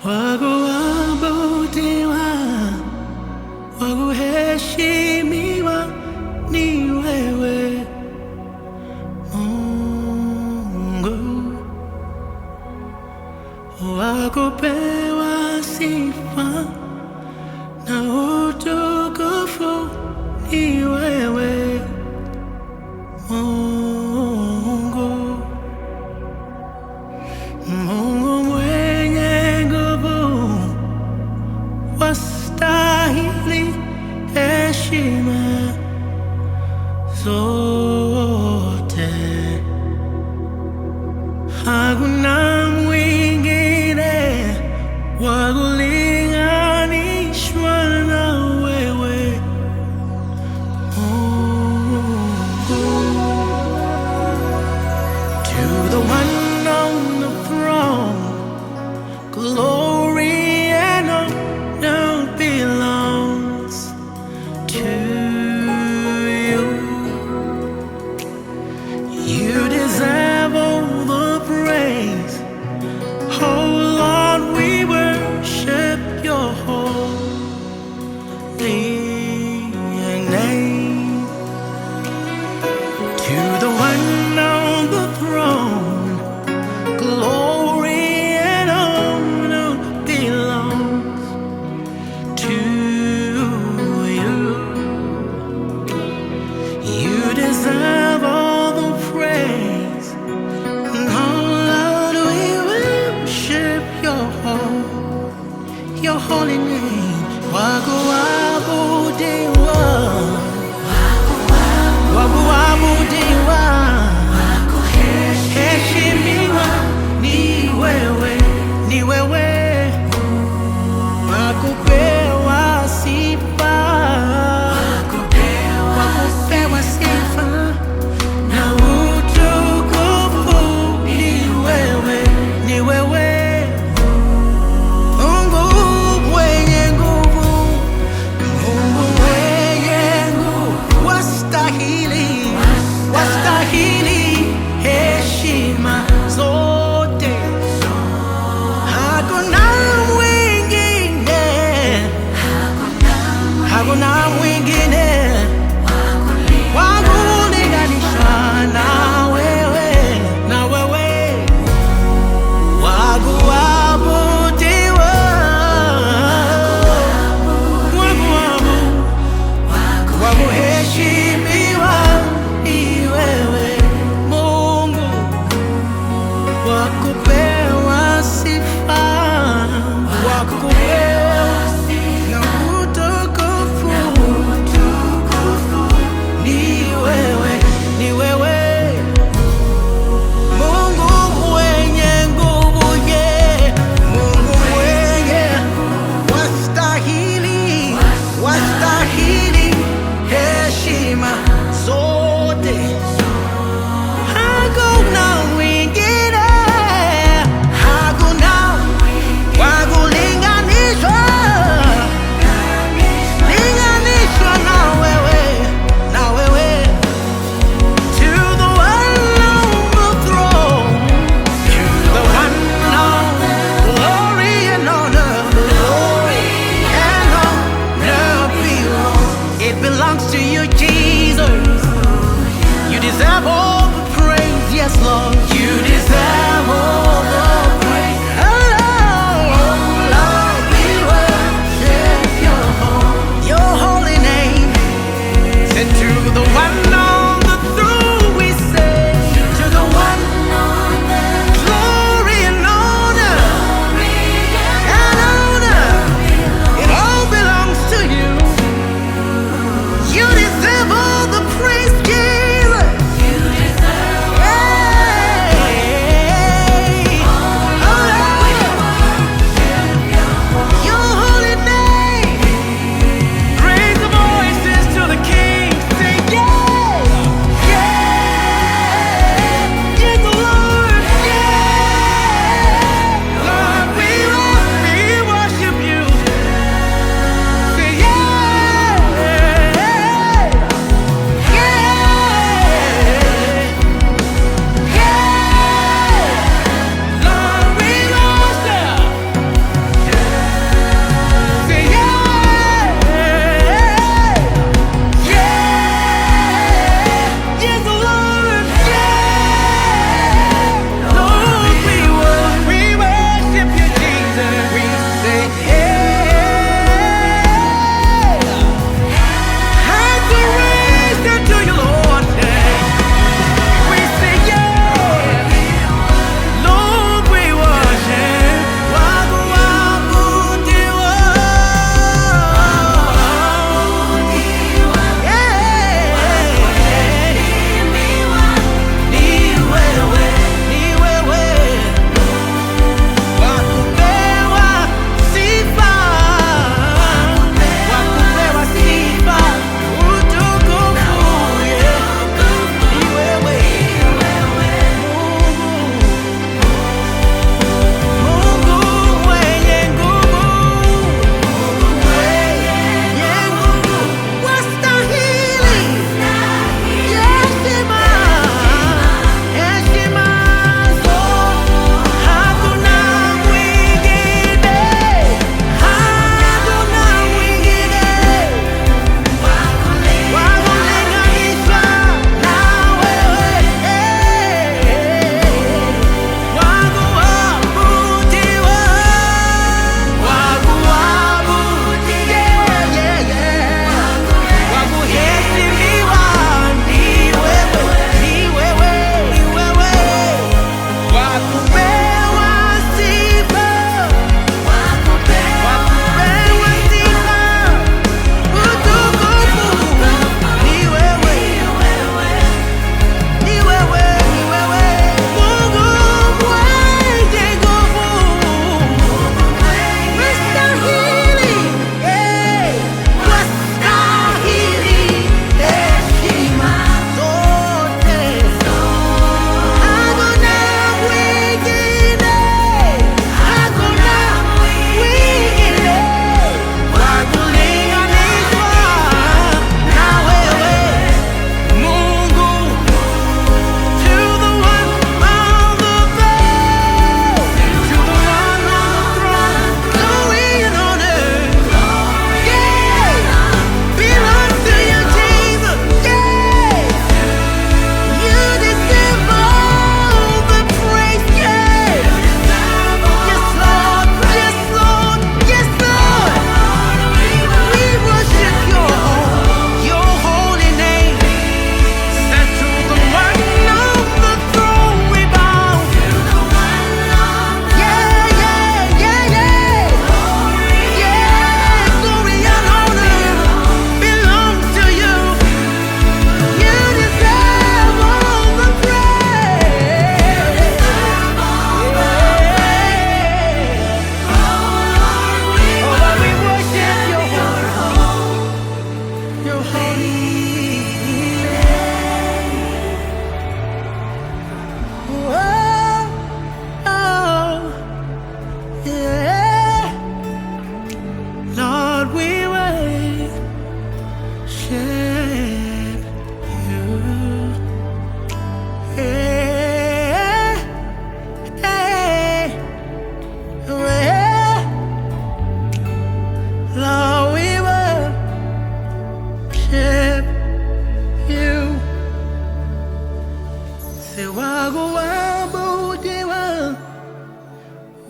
wakuabudiwa, wakuheshimiwa ni wewe Mungu, wakupewa sifa na utukufu ni wewe Mungu, Mungu mwenye nguvu, wastahili heshima zote. Hakuna mwingine wa kulinganishwa na wewe Mungu. To the one on the throne, glory and honor belongs to you. You deserve all the praise. Oh Lord, we worship your holy name. To the one on the throne, glory and honor belongs to you. You deserve all the praise. And oh Lord, we worship your holy, your holy name. Wakuabudiwa, wakuabudiwa, heshimiwa ni wewe, ni wewe, wakupewa sifa, wakupewa sifa na utukufu ni wewe, ni wewe Mungu mwenye nguvu, Mungu mwenye nguvu, wastahili, wastahili heshima zote. Hakuna mwingine, hakuna mwingine wa kulinganisha na wewe, na wewe wakuabudiwa, wakuabu, wakuheshimiwa ni wewe Mungu, wakupewa sifa, wakupewa na utukufu ni wewe, ni wewe Mungu mwenye nguvu, ye Mungu mwenye wastahili, wastahili heshima zote. Hakuna mwingine, hakuna wa kulinganisha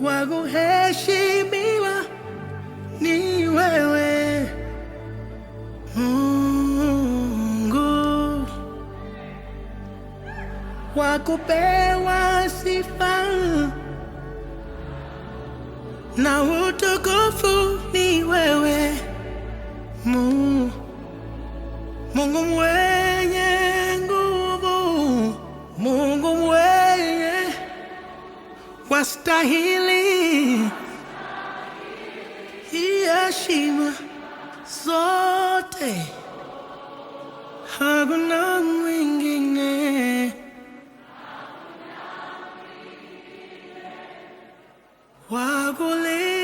wa kuheshimiwa ni wewe Mungu, wa kupewa sifa na utukufu ni wewe Mungu, Mungu mwenye nguvu, Mungu mwenye wastahili heshima zote, hakuna mwingine wa kulinga